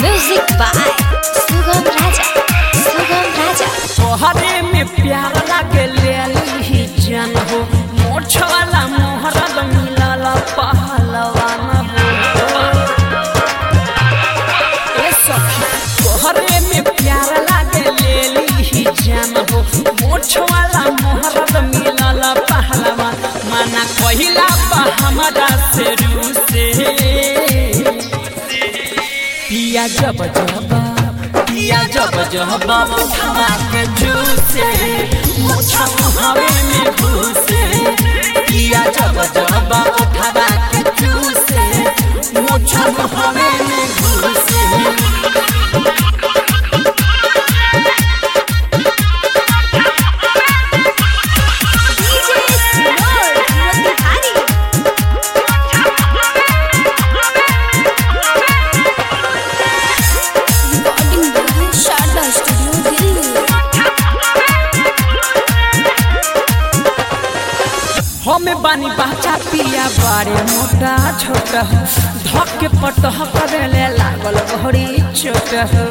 Music by Sugam Raja. Sugam Raja. तोहरे में प्यार लागे ले ली जन हो मोछ वाला मोहरद मिलल पहलवान हो ए सखी तोहरे में प्यार लागे ले ली जन हो मोछ वाला मोहरद मिलल पहलवान माना कहिला बा हमरा से रूसे पिया जब जब पिया जब जब उठवा के जूसे मुछा हवे में घुसे पिया जब जब उठवा के जूसे मुछा हवे में घुसे DJ Sinor, Motihari. Recording by Sharda Studio, Delhi. हमें बानी बाचा पिया बारे मोटा छोटा हो धक के पटह करे लागल घड़ी चोट हो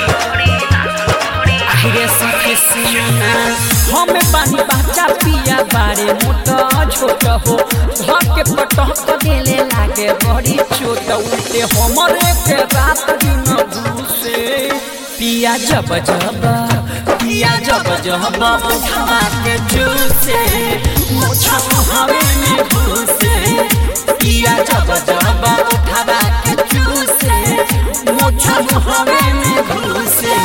आहिरे सखी सुना हमें बानी बाचा पिया बारे मोटा छोटा हो धक के पटह करे लागे घड़ी चोट उल्टे हमरे के रात दिन घुसे पिया जब जब पिया जब जब उठवा के जूसे मुछा हवे में घुसे पिया जब जब उठवा के जूसे मुछा हवे में घुसे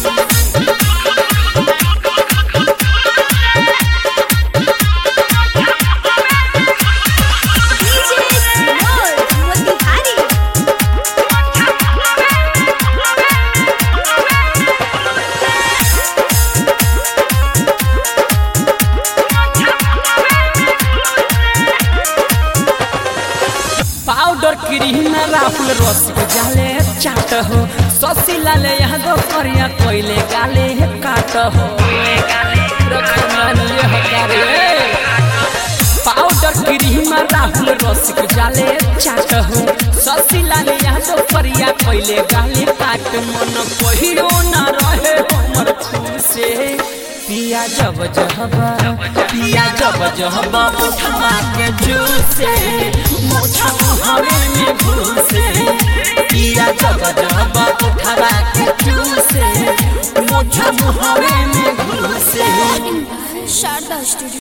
DJ Sinor, Motihari. Powder cream Rahul रस के जाले चाट हो ससी लाले यहाँ दो करिया कोइले गाले काट हो रखमानिए हकारे पाउडर क्रीम राहुल रस के जाले चाट हो ससी लाले यहाँ दो करिया कोइले गाले काट मन कहियो ना रहे हमर खुसे पिया जब जब पिया जब जब उठवा के जूसे मुछा हवे में घुसे पिया जब जब उठवा के जूसे मुछा हवे में घुसे Recording by Sharda Studio.